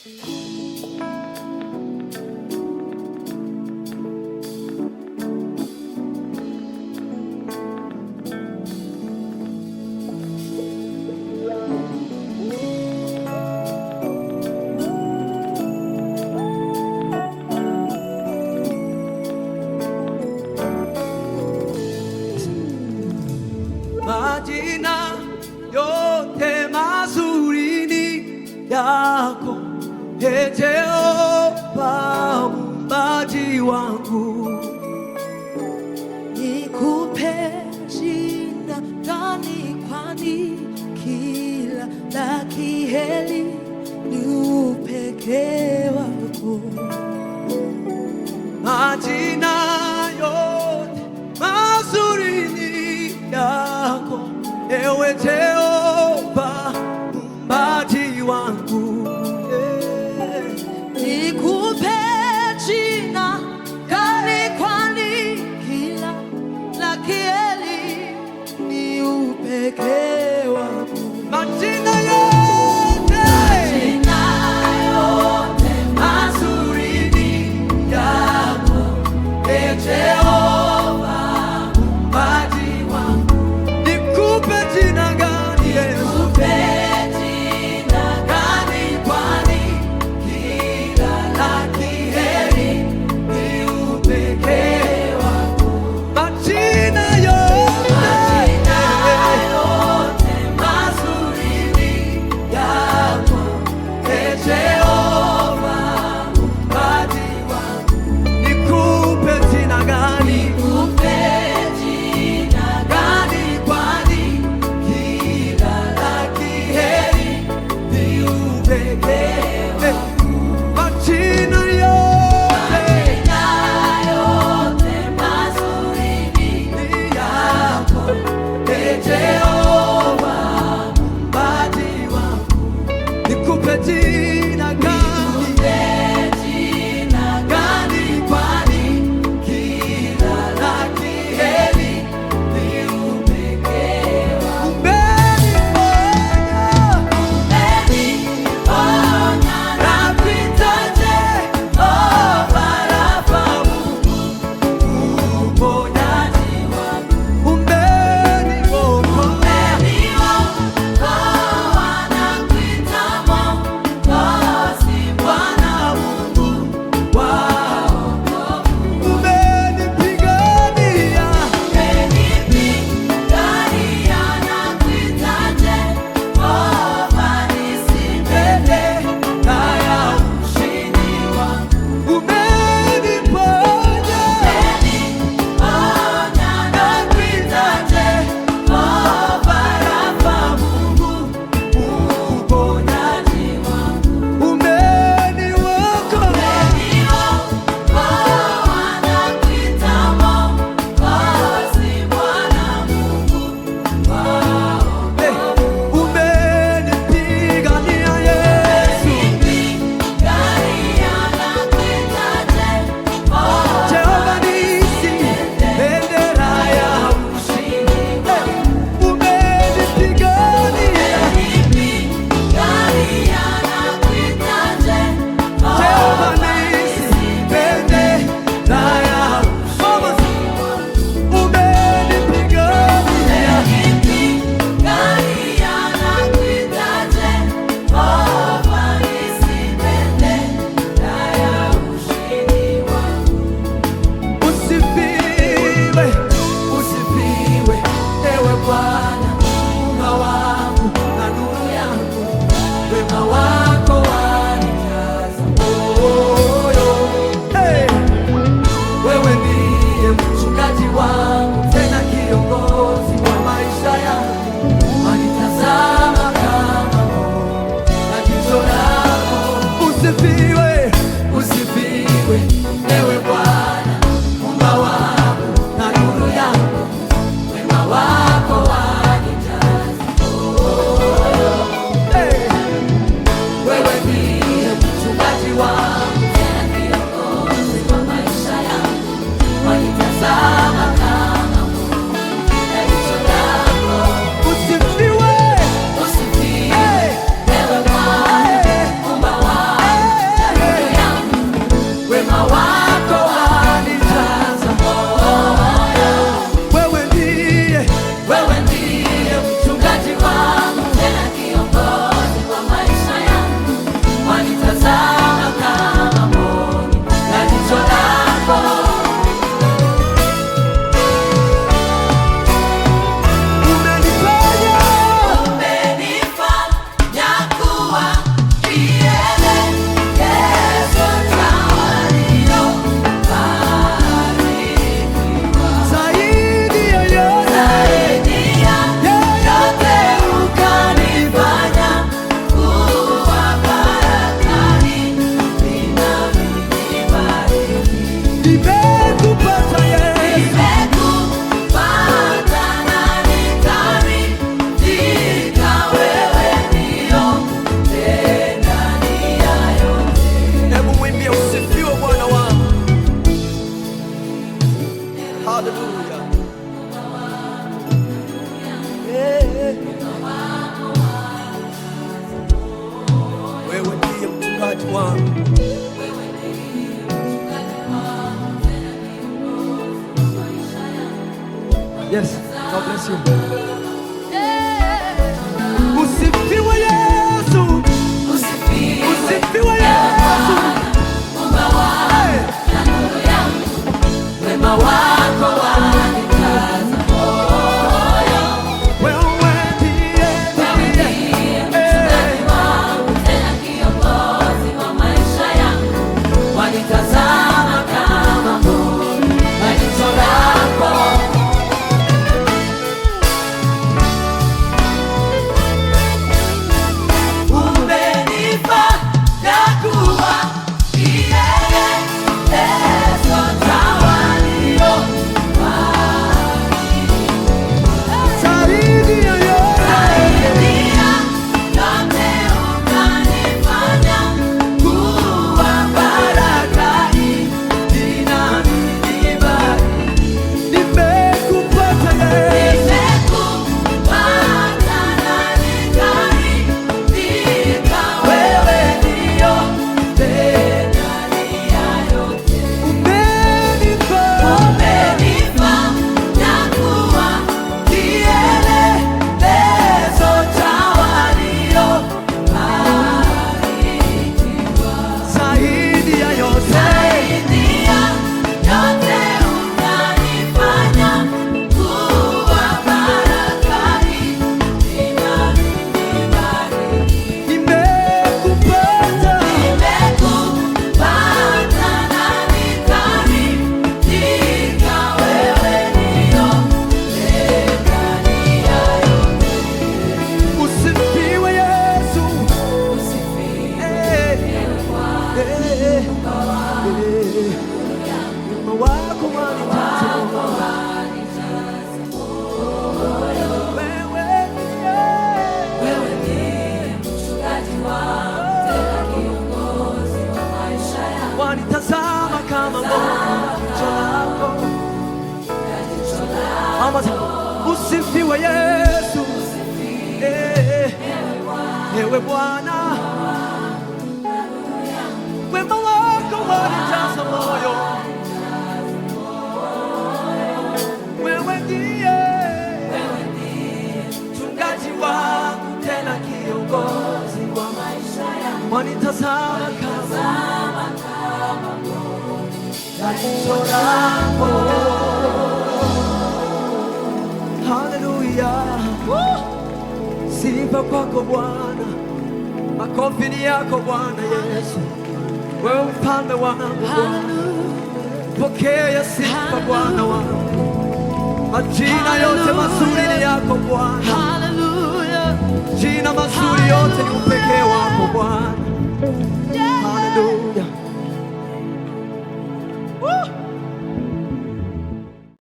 Majina yote mazuri ni yako, Ee Jehova muumbaji wangu. Nikupe jina gani? Kwani kila la kheri ni upekee wako. Majina yote mazuri ni yako, ewe Jehova muumbaji wangu. Eh. Nikupe jina gani? Kwani kila la kheri ni upekee wako. Majina yote mazuri ni yako, Ee Jehova muumbaji wangu. Nikupe jina gani Yesu? Gani kwani kila la kheri ni upekee wako. Majina yote mazuri ni yako, Ee Jehova muumbaji wangu. Nikupe jina gani? Gani kwani kila la kheri ni upekee wako. Majina yote ni yako, Ee Jehova muumbaji wangu. Nikupe jina gani? Gani kwani kila la kheri ni upekee wako. Umeniponya. Napitaje? Oh, Barafa Mungu, uponyaji wangu. Umeniokoa. wangu. Yes, God bless you. Usifiwe Yesu, usifiwe Yesu. Hey. Wema wako wanikaza Wewe ndiye ndiye mchungaji wangu, tena kiongozi wa maisha yangu. Wanitazama kama mboni kwa jicho lako. Umenipa na kuwa kielelezo cha walio zaidi ya yote. Saidia yote ukanifanya kuwa baraka hii inanibaki. Nimekupata Yesu, Nimekupata na nikaridhika, wewe ndio ndani ya yote. umenipa Umenipa na kuwa kielelezo cha walio barikiwa. zaidi ya yote. Saidia yote unanifanya kuwa baraka hii inanibariki. Nimekupata Nimekupata na nikaridhika, wewe ndio ndani ya yote. usifiwe Yesu. Usifiwe Eh, eh, eh. Wema wako wanijaza wewe ndiye. Wewe ndiye mchungaji wangu, tena kiongozi wa maisha yangu. wanitazama kama mbona jicho lako. Mama, usifiwe Yesu, Eh, ewe Bwana, wema wako wanijaza moyo. Wewe ndiye mchungaji wangu, tena kiongozi wa maisha yangu, wanitazama kama na jicho lako. Haleluya, sifa kwako Bwana, makofi ni yako Bwana Yesu, wewe mfalme wangu Bwana. Pokea sifa Bwana wangu, majina yote mazuri ni yako Bwana, Hallelujah. jina mazuri yote ni upekee wako Bwana. Yeah.